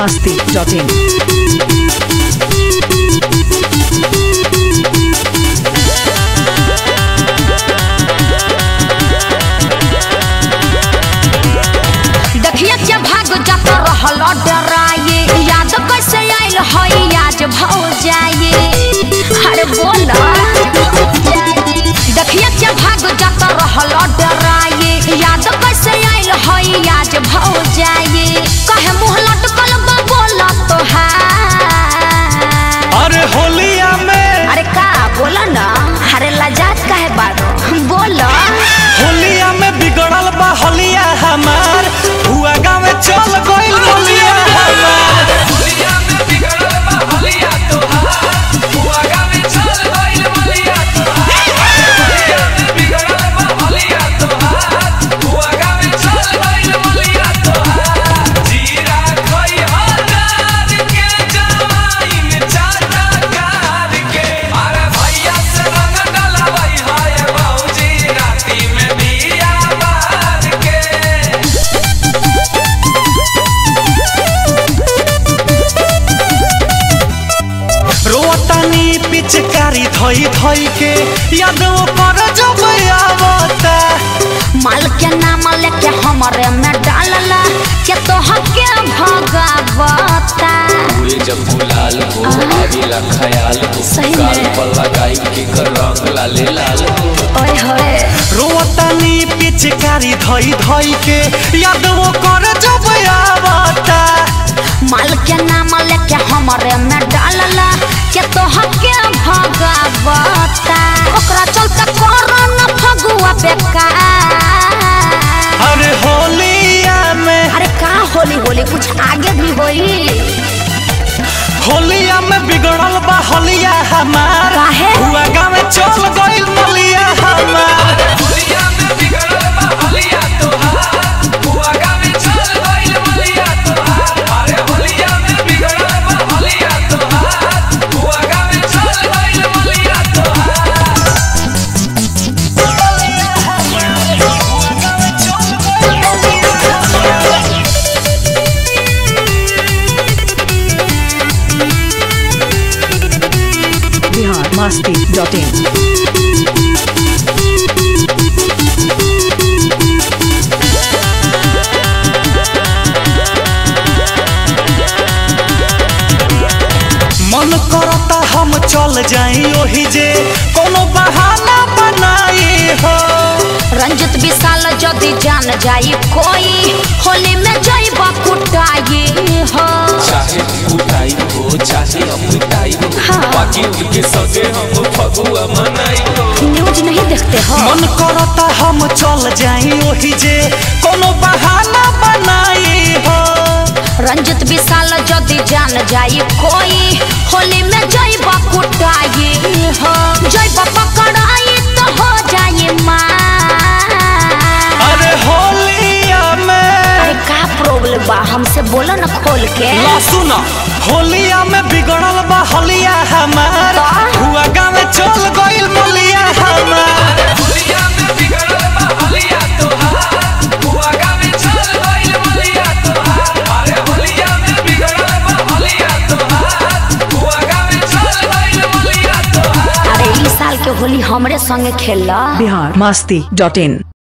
biharmasti.in देखिए क्या भाग जात रहल डराए याद कैसे आइल हई आज भौ जाए अरे बोल देखिए क्या भाग जात रहल डराए याद कैसे आइल हई आज भौ जाए कहे मुँह लटकल बा बोल तोहार अरे होलिया में अरे का बोल ना अरे लजात काहे बारो बोल होलिया में बिगड़ल बा होलिया हमार हुआ गाँव में चल गइल होलिया हमार रोतानी पिचकारी धई धई के यादों पर जब आवता माल के नाम लेके हमरे में डालला के तो हके भगावता हुए जब गुलाल हो आवेला ख्याल हो सही गाल में। पर लगाई के कर रंग लाले लाल हो ओए होए रोतानी पिचकारी धई धई के यादों कर जब आवता माल के नाम लेके हमरे में डालला के तो हके भगावता ओकरा चलते करन फगुआ बेकार अरे होलिया में अरे का होली होली कुछ आगे भी होई होलिया में बिगड़ल बा होलिया हमार काहे? हुआ गाँव में चल गइल मलिया हमार biharmasti.in मन करता हम चल जाई ओही जे कोनो बहाना बनाई हो रंजित विशाल जदि जान जाई कोई होली में जाइबा कुटाई हो चाहे कुटाई हो चाहे अपुटाई हो हाँ। बाकी उनके सगे हम फगुआ मनाई हो न्यूज नहीं देखते हो मन करता हम चल जाई ओही जे कोनो बहाना बनाई हो रंजित विशाल जदि जान जाई कोई होली में जाइबा कुटाई हो जाइबा पकड़ाई तो हो जाई मार अरे होलिया में अरे का प्रॉब्लम बा हमसे बोलो ना खोल के ला सुना होलिया में बिगड़ल बा होलिया हमार का? हुआ गाँव में चल गइल मलिया हमार अरे ई साल के होली हमरे संगे खेल biharmasti.in